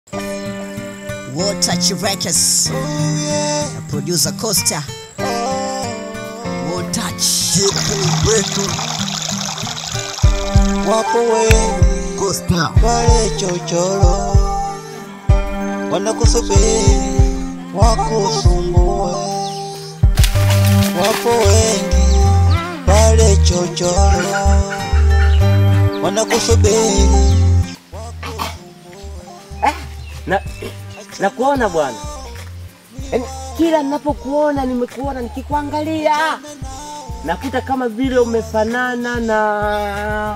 War Touch Records. Na Producer Costa. War Touch. wetu wapo wengi Costa. pale chochoro wanakusubiri wakusumbue. Wapo wengi pale chochoro wanakusubiri na na kuona bwana, yaani kila ninapokuona nimekuona, nikikuangalia nakuta kama vile umefanana na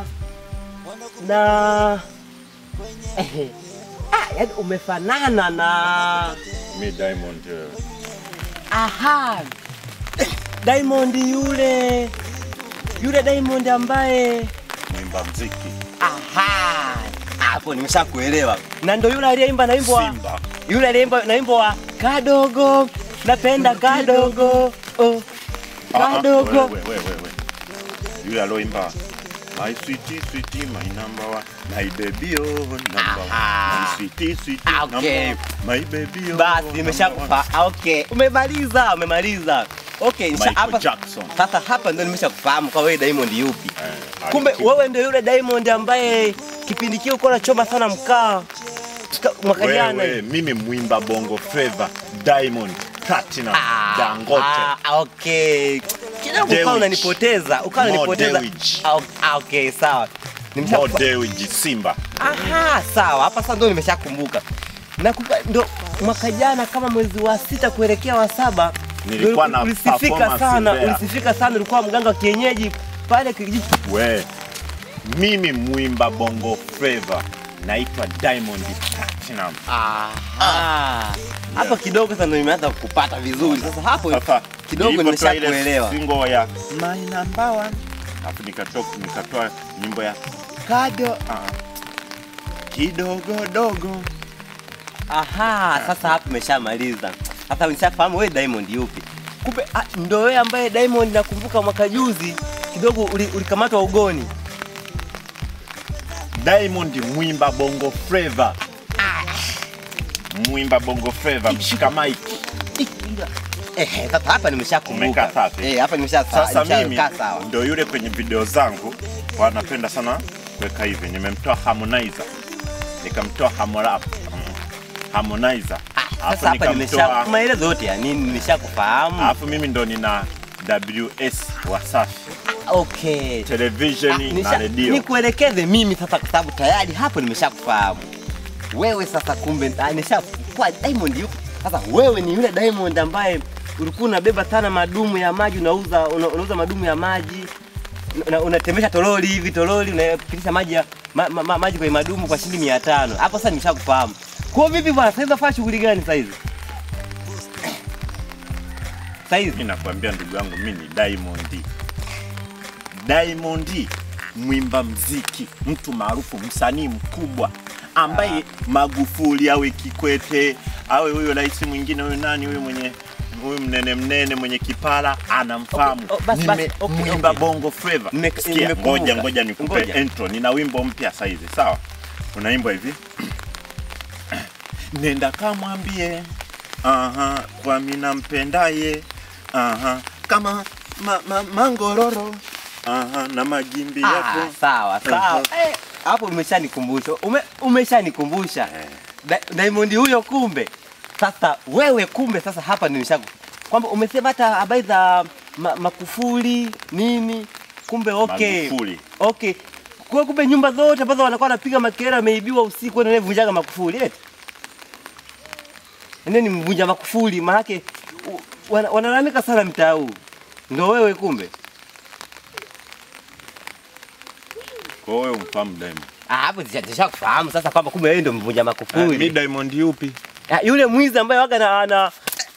na eh, ah, yaani umefanana na Mi Diamond eh, aha, Diamond yule yule Diamond ambaye mwimba mziki aha, hapo nimeshakuelewa, na ndo yule aliyeimba na wimbo wa Simba. yule aliyeimba na wimbo wa kadogo napenda kadogo oh, Ah, ah, kadogo wewe, wewe, wewe. Yule aloimba My sweetie sweetie my number one my baby oh number one Aha. my sweetie sweetie Ah, number okay. one my baby oh basi number nimeshakufa Ah, okay umemaliza umemaliza okay nisha- Michael hapa Jackson. sasa hapa ndio nimeshakufahamu kwa wewe Diamond yupi one. Eh, kumbe alikipa. wewe ndio yule Diamond ambaye kipindi kile ulikuwa unachoma sana mkaa Ka- mwaka jana wewe mimi mwimba bongo flava Diamond Platinum Ah, Dangote ah, okay. Kidogo Dewich. ukawa unanipoteza, ukawa Mo unanipoteza. Dewich. Ah, ok- ah, okay, sawa. Nimesha Mo Dewji Simba Aha, sawa. Hapa sasa ndo nimeshakumbuka. Na kuka, ndo mwaka jana kama mwezi wa sita kuelekea wa saba Nilikuwa ndo na ulisifika performance sana, Mbeya. ulisifika sana, ulikuwa mganga wa kienyeji pale kijiji. we mimi mwimba bongo flava naitwa Diamond Platinum Aha. Hapo kidogo sasa ndo nimeanza kupata vizuri. Sasa hapo Sasa kidogo nilivyotoa ile nimeshakuelewa. single ya my number one, alafu nikatoa nikatoa nyimbo ya kado ah, kidogo dogo. Aha, sasa hapo umeshamaliza. Sasa nishafahamu wewe Diamond yupi. Kumbe ah, ndo wewe ambaye Diamond nakumbuka mwaka juzi kidogo uli- ulikamatwa ugoni. Diamond mwimba bongo flava, mwimba bongo flava, mshika mic. Eh, sasa hapa nimeshakumbuka. Umekaa safi. Eh, hapa nimesha Sasa mimi nimeshakaa sawa. ndo yule kwenye video zangu wanapenda sana kuweka hivi, nimemtoa Harmonizer, nikamtoa Harmorap, mm, Harmonizer, Ah, alafu Sasa hapa nimesha nikamtoa maelezo yote ya nini nimeshakufahamu. alafu mimi ndo nina WS Wasafi Okay. Ah, televisheni na nisha- redio. Nikuelekeze mimi sasa kwa sababu tayari hapo nimeshakufahamu. Wewe sasa kumbe ah, nisha kwa Diamond yuko. Sasa wewe ni yule Diamond ambaye ulikuwa unabeba sana madumu ya maji unauza una, unauza madumu ya maji una, unatembesha toroli hivi toroli unapitisha maji ya ma, ma, ma, maji kwenye madumu kwa shilingi 500. Hapo sasa nimeshakufahamu. Kwa vipi bwana, sasa unafanya shughuli gani sasa hizi? Sasa hizi Mimi nakwambia ndugu yangu, mimi ni Diamond. Diamond mwimba mziki, mtu maarufu, msanii mkubwa ambaye Magufuli awe Kikwete awe huyo rais mwingine huyo nani huyo mwenye huyu mnene mnene mwenye kipara anamfahamu. Okay, oh, basi, basi, Nime- okay, mwimba okay. bongo flava. Nime- Sikia, nimekumbuka. ngoja ngoja nikupe Ngoja. intro. Nina wimbo mpya sasa hivi, sawa? Unaimba hivi nenda kamwambie aha, kwa mina mpendaye aha, kama ma, ma, mangororo aha, na magimbi Ah, yako sawa sawa. Mhm. Eh, hapo umeshanikumbusha. Ume, umeshanikumbusha. Eh. Da- Diamond huyo kumbe. Sasa wewe kumbe sasa hapa nimeshaku. Kwamba umesema hata habari za ma, makufuli nini? Kumbe okay. Magufuli. Okay. Kwa kumbe nyumba zote ambazo wanakuwa wanapiga makelele wameibiwa usiku ndio vunjaga makufuli eti. Ndio ni mvunja makufuli maana yake u- wana- wanalalamika sana mtaa huu. Ndio wewe kumbe. Kwa hiyo umfahamu Diamond. Ah, hapo nishakufahamu sasa kwamba kumbe wewe ndio mvunja Ah, mi makufuli. Diamond yupi? Ah, yule mwizi ambaye waga na ana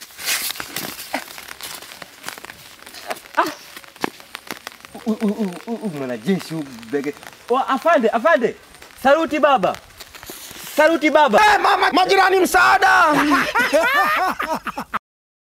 Ah. U- u- u- u- u- mwanajeshi huyu bege. Oh, afande, afande. Saluti baba. Saluti baba. majirani msaada